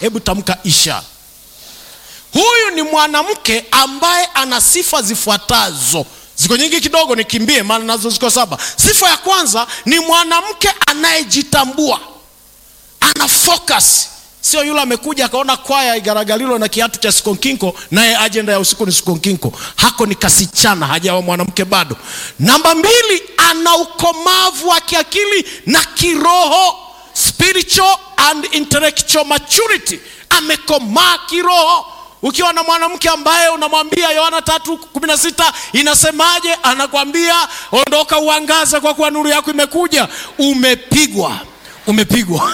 hebu tamka isha huyu ni mwanamke ambaye ana sifa zifuatazo ziko nyingi kidogo nikimbie maana nazo ziko saba sifa ya kwanza ni mwanamke anayejitambua ana focus sio yule amekuja akaona kwaya igaragalilo na kiatu cha sikonkinko naye ajenda ya usiku ni sikonkinko hako ni kasichana hajawa mwanamke bado namba mbili ana ukomavu wa kiakili na kiroho spiritual and intellectual maturity amekomaa kiroho ukiwa na mwanamke ambaye unamwambia yohana tatu kumi na sita inasemaje anakwambia ondoka uangaze kwa kuwa nuru yako imekuja umepigwa umepigwa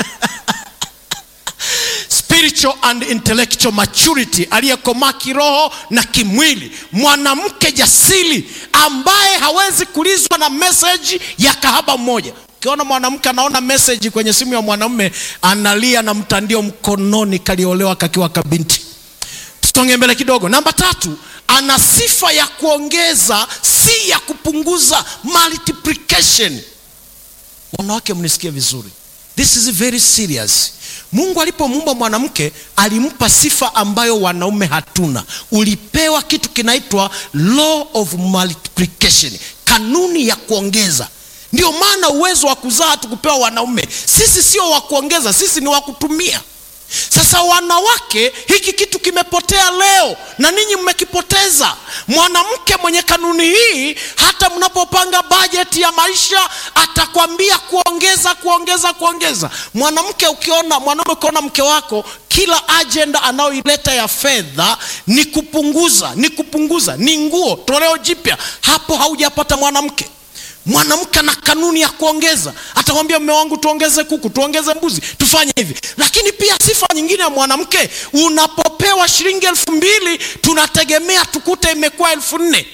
spiritual and intellectual maturity aliyekomaa kiroho na kimwili mwanamke jasiri ambaye hawezi kulizwa na meseji ya kahaba mmoja ukiona mwanamke anaona meseji kwenye simu ya mwanamume analia na mtandio mkononi kaliolewa kakiwa kabinti tusonge mbele kidogo namba tatu ana sifa ya kuongeza si ya kupunguza multiplication wanawake mnisikie vizuri this is very serious mungu alipomuumba mwanamke alimpa sifa ambayo wanaume hatuna ulipewa kitu kinaitwa law of multiplication kanuni ya kuongeza ndio maana uwezo wa kuzaa hatukupewa wanaume sisi sio wa kuongeza sisi ni wa kutumia sasa wanawake hiki kitu kimepotea leo na ninyi mmekipoteza mwanamke mwenye kanuni hii hata mnapopanga bajeti ya maisha atakwambia kuongeza kuongeza kuongeza mwanamke ukiona mwanaume ukiona mke wako kila ajenda anayoileta ya fedha ni kupunguza ni kupunguza ni nguo toleo jipya hapo haujapata mwanamke mwanamke ana kanuni ya kuongeza atakwambia mme wangu tuongeze kuku tuongeze mbuzi tufanye hivi lakini pia sifa nyingine ya mwanamke unapopewa shilingi elfu mbili tunategemea tukute imekuwa elfu nne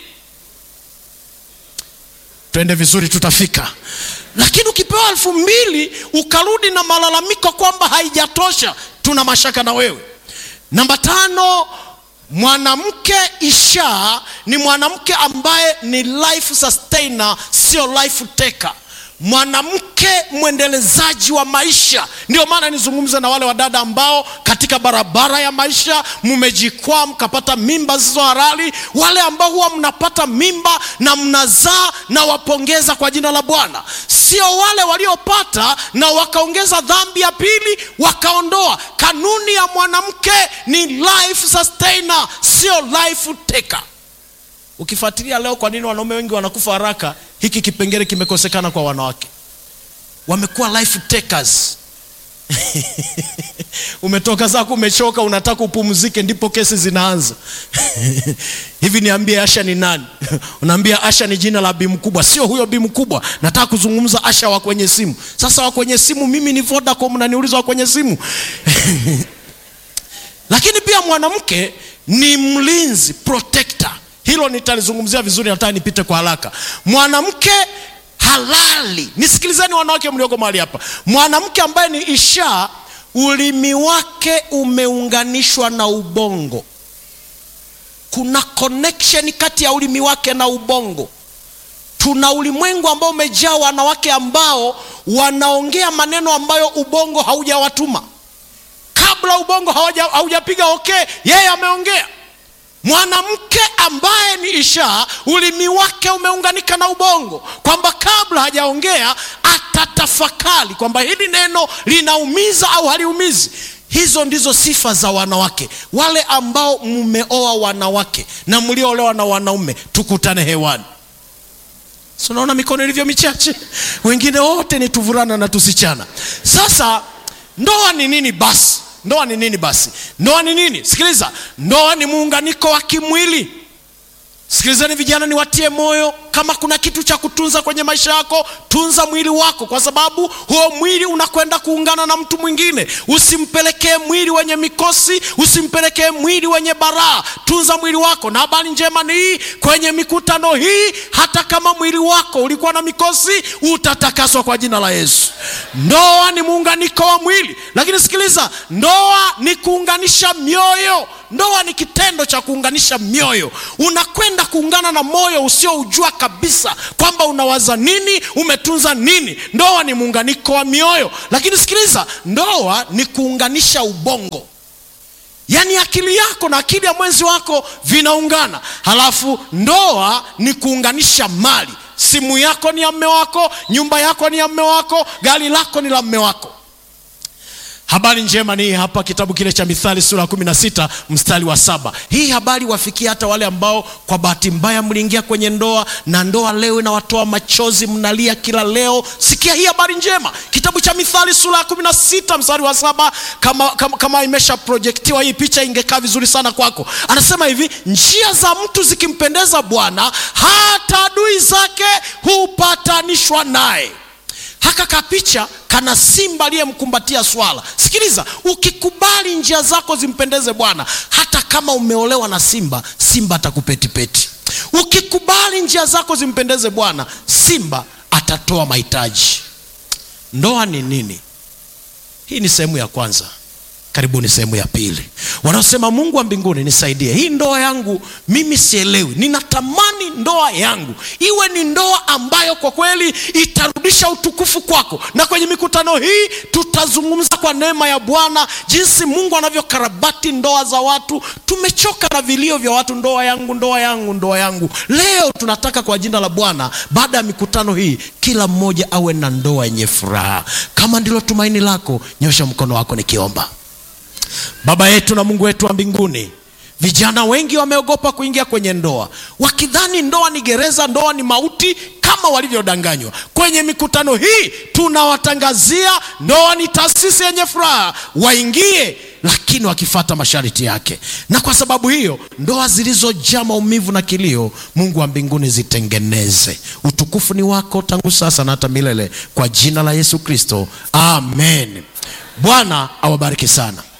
twende vizuri tutafika lakini ukipewa elfu mbili ukarudi na malalamiko kwamba haijatosha tuna mashaka na wewe namba tano mwanamke isha ni mwanamke ambaye ni life sustainer sio life taker mwanamke mwendelezaji wa maisha ndio maana nizungumze na wale wadada ambao katika barabara ya maisha mmejikwaa mkapata mimba zisizo halali wale ambao huwa mnapata mimba na mnazaa na wapongeza kwa jina la bwana sio wale waliopata na wakaongeza dhambi ya pili wakaondoa kanuni ya mwanamke ni life sustainer sio life taker ukifuatilia leo kwa nini wanaume wengi wanakufa haraka hiki kipengele kimekosekana kwa wanawake wamekuwa life takers umetoka zako umechoka unataka upumzike ndipo kesi zinaanza hivi niambie asha ni nani unaambia asha ni jina la bi mkubwa sio huyo bi mkubwa nataka kuzungumza asha wa kwenye simu sasa wa kwenye simu mimi ni vodacom naniuliza wa kwenye simu lakini pia mwanamke ni mlinzi protector hilo nitalizungumzia vizuri nataka nipite kwa haraka mwanamke halali nisikilizeni wanawake mlioko mahali hapa mwanamke ambaye ni isha ulimi wake umeunganishwa na ubongo kuna connection kati ya ulimi wake na ubongo tuna ulimwengu ambao umejaa wanawake ambao wanaongea maneno ambayo ubongo haujawatuma kabla ubongo haujapiga okay yeye ameongea mwanamke ambaye ni isha ulimi wake umeunganika na ubongo kwamba kabla hajaongea atatafakari kwamba hili neno linaumiza au haliumizi hizo ndizo sifa za wanawake wale ambao mmeoa wanawake na mlioolewa na wanaume tukutane hewani si unaona mikono ilivyo michache wengine wote ni tuvurana na tusichana sasa ndoa ni nini basi ndoa ni nini basi ndoa ni nini sikiliza ndoa ni muunganiko wa kimwili sikilizani vijana niwatie moyo kama kuna kitu cha kutunza kwenye maisha yako tunza mwili wako kwa sababu huo mwili unakwenda kuungana na mtu mwingine usimpelekee mwili wenye mikosi usimpelekee mwili wenye baraa tunza mwili wako na habari njema ni hii kwenye mikutano hii hata kama mwili wako ulikuwa na mikosi utatakaswa kwa jina la yesu ndoa ni muunganiko wa mwili lakini sikiliza ndoa ni kuunganisha mioyo ndoa ni kitendo cha kuunganisha mioyo. Unakwenda kuungana na moyo usioujua kabisa kwamba unawaza nini, umetunza nini. Ndoa ni muunganiko wa mioyo, lakini sikiliza, ndoa ni kuunganisha ubongo yaani akili yako na akili ya mwenzi wako vinaungana. Halafu ndoa ni kuunganisha mali. Simu yako ni ya mme wako, nyumba yako ni ya mme wako, gari lako ni la mme wako. Habari njema ni hii hapa, kitabu kile cha Mithali sura ya kumi na sita mstari wa saba. Hii habari wafikia hata wale ambao kwa bahati mbaya mliingia kwenye ndoa na ndoa leo inawatoa machozi, mnalia kila leo. Sikia hii habari njema, kitabu cha Mithali sura ya kumi na sita mstari wa saba. Kama, kama, kama imesha projektiwa hii picha ingekaa vizuri sana kwako. Anasema hivi, njia za mtu zikimpendeza Bwana, hata adui zake hupatanishwa naye. Haka kapicha kana simba aliyemkumbatia swala. Sikiliza, ukikubali njia zako zimpendeze Bwana, hata kama umeolewa na simba, simba atakupetipeti. Ukikubali njia zako zimpendeze Bwana, simba atatoa mahitaji. Ndoa ni nini? Hii ni sehemu ya kwanza. Karibuni sehemu ya pili. Wanaosema Mungu wa mbinguni nisaidie, hii ndoa yangu mimi sielewi, ninatamani ndoa yangu iwe ni ndoa ambayo kwa kweli itarudisha utukufu kwako. Na kwenye mikutano hii tutazungumza kwa neema ya Bwana jinsi Mungu anavyokarabati ndoa za watu. Tumechoka na vilio vya watu, ndoa yangu, ndoa yangu, ndoa yangu. Leo tunataka kwa jina la Bwana, baada ya mikutano hii, kila mmoja awe na ndoa yenye furaha. Kama ndilo tumaini lako, nyosha mkono wako nikiomba. Baba yetu na Mungu wetu wa mbinguni, vijana wengi wameogopa kuingia kwenye ndoa, wakidhani ndoa ni gereza, ndoa ni mauti, kama walivyodanganywa. Kwenye mikutano hii tunawatangazia ndoa ni taasisi yenye furaha, waingie, lakini wakifata masharti yake. Na kwa sababu hiyo, ndoa zilizojaa maumivu na kilio, Mungu wa mbinguni zitengeneze. Utukufu ni wako tangu sasa na hata milele, kwa jina la Yesu Kristo, amen. Bwana awabariki sana.